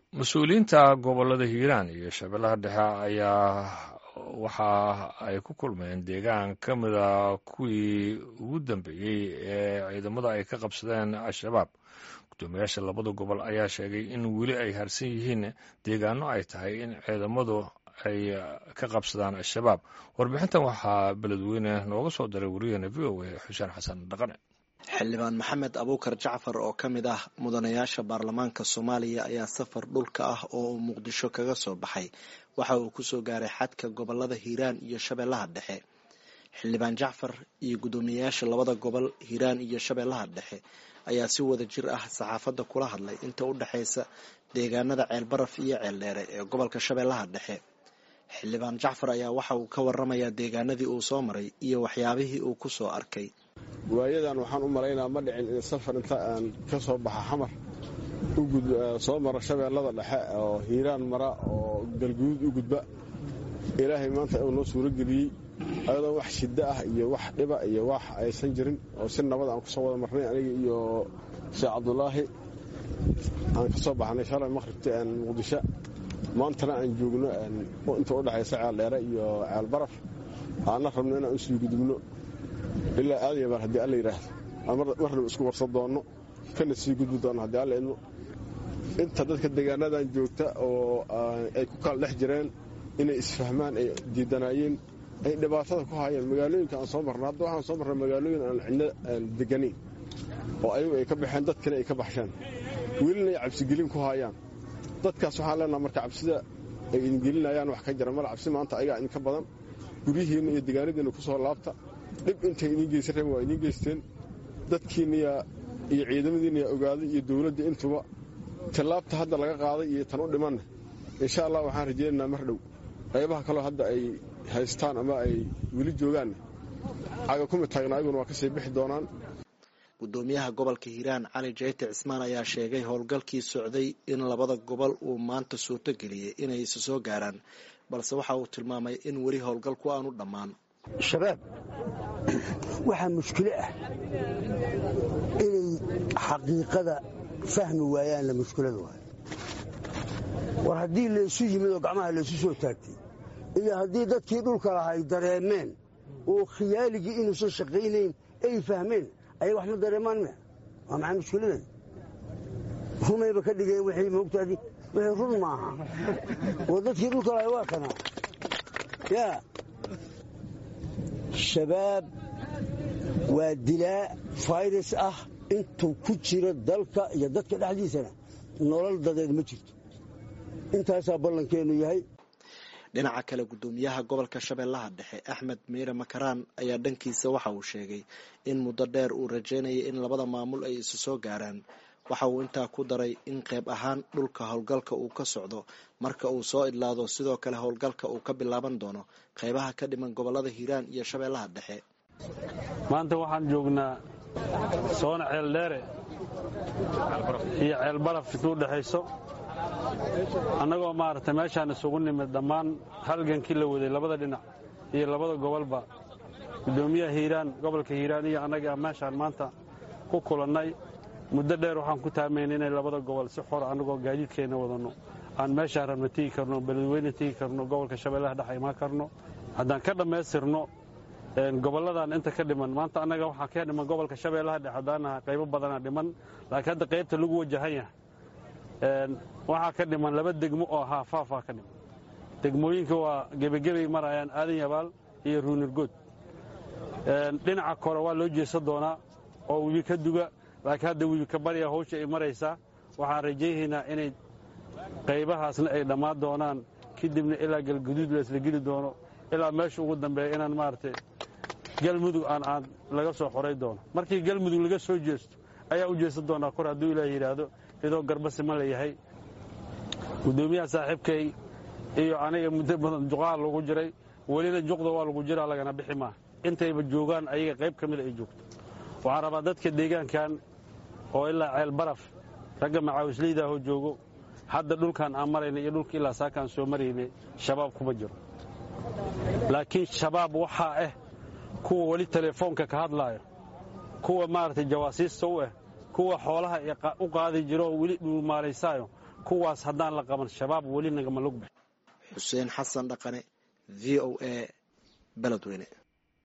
mas-uuliyiinta gobolada hiiraan iyo shabeellaha dhexe ayaa waxa ay ku kulmeen deegaan ka mida kuwii ugu dambeeyey ee ciidamada ay ka qabsadeen al-shabaab guddoomiyaasha labada gobol ayaa sheegay in weli ay harsan yihiin deegaano ay tahay in ciidamadu ay ka qabsadaan al-shabaab warbixintan waxaa beledweyne nooga soo diray wariyaheena v o a xuseen xasan dhaqane xildhibaan maxamed abuukar jacfar oo ka mid ah mudanayaasha baarlamaanka soomaaliya ayaa safar dhulka ah oo uu muqdisho kaga soo baxay waxa uu kusoo gaaray xadka gobolada hiiraan iyo shabeellaha dhexe xildhibaan jacfar iyo guddoomiyeyaasha labada gobol hiiraan iyo shabeellaha dhexe ayaa si wada jir ah saxaafadda kula hadlay inta u dhexaysa deegaanada ceelbaraf iyo ceeldheere ee gobolka shabeellaha dhexe xildhibaan jacfar ayaa waxa uu ka waramayaa deegaanadii uu soo maray iyo waxyaabihii uu ku soo arkay waayadan waxaan u malaynaa ma dhicin in safar inta aan ka soo baxa xamar soo mara shabeellada dhexe oo hiiraan mara oo galguduud u gudba ilaahay maanta uu noo suuro geliyey ayadoo wax shiddo ah iyo wax dhiba iyo wax aysan jirin oo si nabad aan kusoo wada marnay aniga iyo sheekh cabdulaahi aan ka soo baxnay shalay maqhribta muqdisho maantana aan joogno inta u dhexaysa ceeldheere iyo ceelbaraf aanna rabno inaan u sii gudubno ilaa aadayamaan haddii alla yidhaahdo marnaba isku warsan doonno kana sii gudbi doonno haddii alla idmo inta dadka deegaanadan joogta oo ay ku kala dhex jireen inay isfahmaan ay diidanaayeen ay dhibaatada ku haayeen magaalooyinka aan soo marna hadda waxaan soo marnay magaalooyin aan cidno aan deganayn oo ayagu ay ka baxeen dadkana ay ka baxsheen welina ay cabsigelin ku haayaan dadkaas waxaan leenaha marka cabsida ay idingelinayaan wax ka jira mala cabsi maanta ayagaa idinka badan guryihiinna iyo deegaanadiinna ku soo laabta dhib intay idiin geysan rabeen waa idiin geysteen dadkiinniya iyo ciidamadiinna yaa ogaaday iyo dowladda intuba tallaabta hadda laga qaaday iyo tan u dhimanna insha allah waxaan rajaynaynaa mar dhow qaybaha kaloo hadda ay haystaan ama ay weli joogaanna caga kuma taagna ayaguna waa ka sii bixi doonaan guddoomiyaha gobolka hiiraan cali jeyte cismaan ayaa sheegay howlgalkii socday in labada gobol uu maanta suurto geliyey inay isu soo gaaraan balse waxa uu tilmaamay in weli howlgalku aanu dhammaan shabaab waxaa mushkilo ah inay xaqiiqada fahmi waayaanla mushkilada waay war haddii laysu yimid oo gacmaha laysu soo taagtay iyo haddii dadkii dhulka laha ay dareemeen oo khiyaaligii inuusan shaqaynayn ay fahmeen ayag wax ma dareemaan mia waa maxay mushkiladan rumayba ka dhigeen wixii moogtaadi wixii run maaha oo dadkii dhulka lahay waa kanaa yaa shabaab waa dilaa fayrus ah intuu ku jiro dalka iyo dadka dhexdiisana nolol dadeed ma jirto intaasaa ballankeennu yahay dhinaca kale guddoomiyaha gobolka shabeellaha dhexe axmed miire makaraan ayaa dhankiisa waxa uu sheegay in muddo dheer uu rajaynayay in labada maamul ay isu soo gaaraan waxa uu intaa ku daray in qayb ahaan dhulka howlgalka uu ka socdo marka uu soo idlaado sidoo kale howlgalka uu ka bilaaban doono qaybaha ka dhiman gobolada hiiraan iyo shabeellaha dhexe maanta waxaan joognaa soona ceeldheere iyo ceelbaraf intuu dhexayso annagoo maaragtay meeshaan isugu nimid dhammaan halgankii la waday labada dhinac iyo labada gobolba guddoomiyaha hiiraan gobolka hiiraan iyo annaga meeshaan maanta ku kulannay muddo dheer waxaan ku taamayn inay labada gobol si xor annagoo gaadiidkeenna wadanno aan meeshaan rabna tigi karno beledweyne tigi karno gobolka shabeellaha dhex imaan karno haddaan ka dhammaystirno gobolladan inta ka dhiman maanta annaga waxaa ka dhiman gobolka shabeellaha dhex haddaanaha qaybo badanaa dhiman laakiin hadda qaybta lagu wajahan yahay waxaa ka dhiman laba degmo oo ahaa faafaa ka dhiman degmooyinka waa gebagebay marayaan aadan yabaal iyo ruunirgood dhinaca kore waa loo jeesan doonaa oo webi ka duga laakiin hadda webi ka barya hawsha ay maraysaa waxaan rajaynaynaa inay qaybahaasna ay dhammaan doonaan kadibna ilaa galguduud laisla geli doono ilaa meesha ugu dambeeya inaan maaragtay galmudug aan aan laga soo xoray doono markii galmudug laga soo jeesto ayaa u jeesan doonaa kor hadduu ilaah yidhaahdo idoo garbasima la yahay guddoomiyaha saaxiibkay iyo aniga muddo badan juqaha lagu jiray welina juqda waa lagu jiraa lagana bixi maa intayba joogaan ayaga qayb ka mida ay joogto waxaan rabaa dadka deegaankan oo ilaa ceel baraf ragga macaawislaydaahoo joogo hadda dhulkan aan marayna iyo dhulka ilaa saakaan soo maraynay shabaab kuma jiro laakiin shabaab waxaa ah kuwa weli telefoonka ka hadlaayo kuwa maaragtay jawaasiista u ah kuwa xoolaha u qaadi jiro oo weli dhuumaalaysaayo kuwaas haddaan la qaban shabaab weli nagama lugbax xuseen xasan dhaqane v o a beledweyne